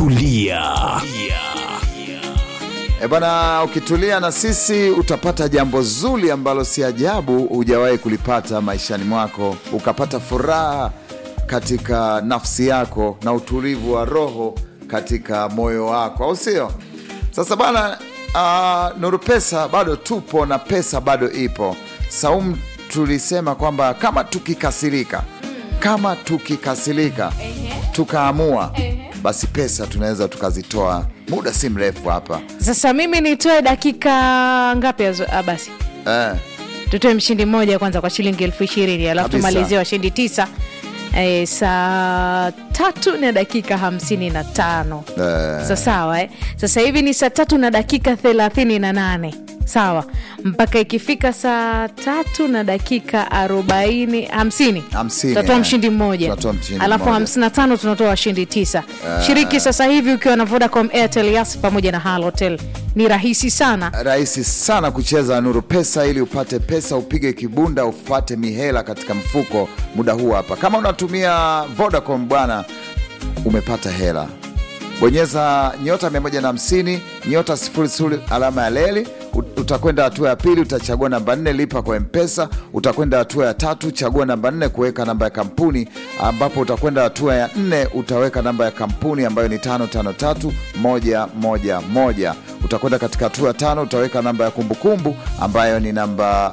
tulia. E bwana, ukitulia na sisi utapata jambo zuri ambalo si ajabu hujawahi kulipata maishani mwako, ukapata furaha katika nafsi yako na utulivu wa roho katika moyo wako, au sio? Sasa bana, uh, Nuru Pesa bado tupo na pesa bado ipo. Saumu, tulisema kwamba kama tukikasirika, kama tukikasirika tukaamua, basi pesa tunaweza tukazitoa muda si mrefu hapa Sasa mimi nitoe dakika ngapi? azo- ah, Basi eh. tutoe mshindi mmoja kwanza kwa shilingi elfu ishirini alafu Kabisa. tumalizie washindi tisa e, saa tatu na dakika hamsini na tano Eh. sa sawa eh? Sasa hivi ni saa tatu na dakika thelathini na nane sawa, mpaka ikifika saa tatu na dakika arobaini hamsini Hamsini, tutatoa eh. mshindi mmoja Tunatoa mshindi alafu mmoja. hamsini na tano tunatoa washindi tisa. Shiriki sasa hivi ukiwa na Vodacom, Airtel, Yas pamoja na Halotel. Ni rahisi sana rahisi sana kucheza Nuru Pesa ili upate pesa, upige kibunda, upate mihela katika mfuko muda huu hapa. Kama unatumia Vodacom bwana, umepata hela. Bonyeza nyota 150 nyota 00 alama ya leli. Ut- Utakwenda hatua ya pili, utachagua namba nne, lipa kwa Mpesa. Utakwenda hatua ya tatu, chagua namba nne, kuweka namba ya kampuni, ambapo utakwenda hatua ya nne, utaweka namba ya kampuni ambayo ni tano tano tatu moja moja moja. Utakwenda katika hatua ya tano, utaweka namba ya kumbukumbu ambayo ni namba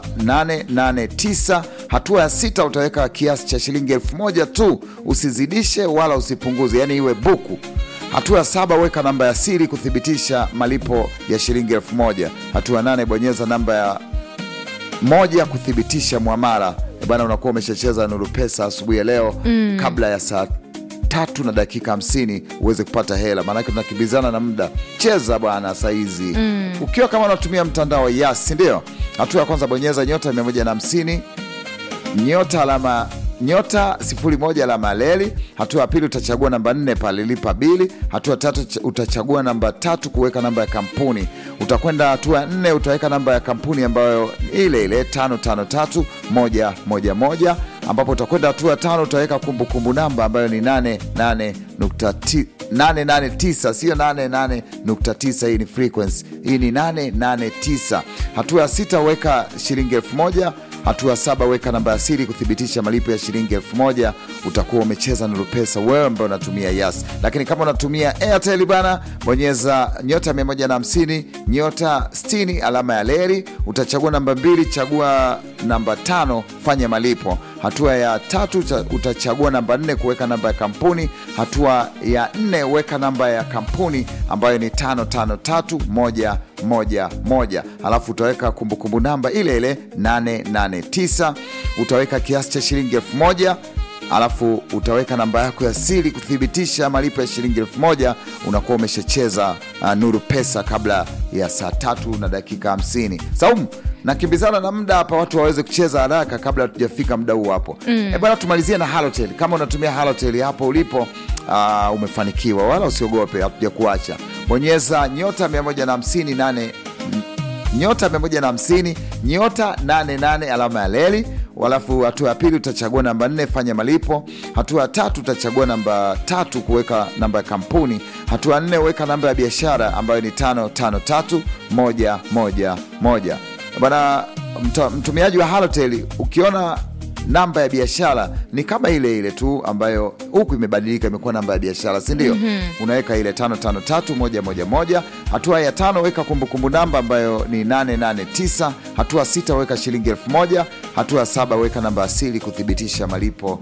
889. Hatua ya sita, utaweka kiasi cha shilingi elfu moja tu, usizidishe wala usipunguze, yani iwe buku. Hatua ya saba weka namba ya siri kuthibitisha malipo ya shilingi elfu moja. Hatua ya nane bonyeza namba ya moja kuthibitisha mwamala. E bana, unakuwa umeshacheza Nuru Pesa asubuhi ya leo kabla ya saa tatu na dakika hamsini uweze kupata hela, maanake tunakimbizana na muda. Cheza bwana saizi ukiwa kama unatumia mtandao wa Yas, si ndio? Hatua ya kwanza bonyeza nyota 150 nyota alama nyota sifuri moja alama ya leli. Hatua ya pili utachagua namba nne pale lipa bili. Hatua ya tatu ch- utachagua namba tatu kuweka namba ya kampuni. Utakwenda hatua ya nne utaweka namba ya kampuni ambayo ile ile tano tano tatu moja moja moja, ambapo utakwenda hatua ya tano utaweka kumbukumbu namba ambayo ni nane nane nukta ti- 889 sio 88.9. Hii ni frequency, hii ni 889. Hatua ya sita weka shilingi elfu moja. Hatua ya saba weka namba ya siri kuthibitisha malipo ya shilingi elfu moja. Utakuwa umecheza Nuru Pesa wewe ambaye unatumia Yas, lakini kama unatumia Airtel bana, bonyeza nyota 150 nyota 60 alama ya leri. Utachagua namba mbili, chagua namba tano, fanya malipo. Hatua ya tatu cha- utachagua namba nne kuweka namba ya kampuni. Hatua ya nne weka namba ya kampuni ambayo ni tano tano tatu moja moja moja, alafu utaweka kumbukumbu namba ile ile 889. Utaweka kiasi cha shilingi elfu moja alafu utaweka namba yako ya siri kuthibitisha malipo ya shilingi elfu moja unakuwa umeshacheza uh, Nuru Pesa kabla ya saa tatu na dakika hamsini. Saumu, nakimbizana na muda hapa, watu waweze kucheza haraka kabla hatujafika muda huu hapo. Mm. bwana, tumalizie na Halotel. Kama unatumia Halotel hapo ulipo, uh, umefanikiwa, wala usiogope, hatuja kuacha. Bonyeza nyota 158 nyota 150 nyota 88 alama ya leli. Halafu hatua ya pili utachagua namba nne fanya malipo. Hatua ya tatu utachagua namba tatu kuweka namba ya kampuni. Hatua ya nne weka namba ya biashara ambayo ni tano tano tatu moja moja moja. Bana mta- mtumiaji wa Halotel ukiona namba ya biashara ni kama ile ile tu ambayo huku imebadilika imekuwa namba ya biashara si ndio? Unaweka ile tano tano tatu moja moja moja. Hatua ya tano weka kumbukumbu namba ambayo ni 889. Hatua sita weka shilingi elfu moja. Hatua ya saba weka namba asili kuthibitisha malipo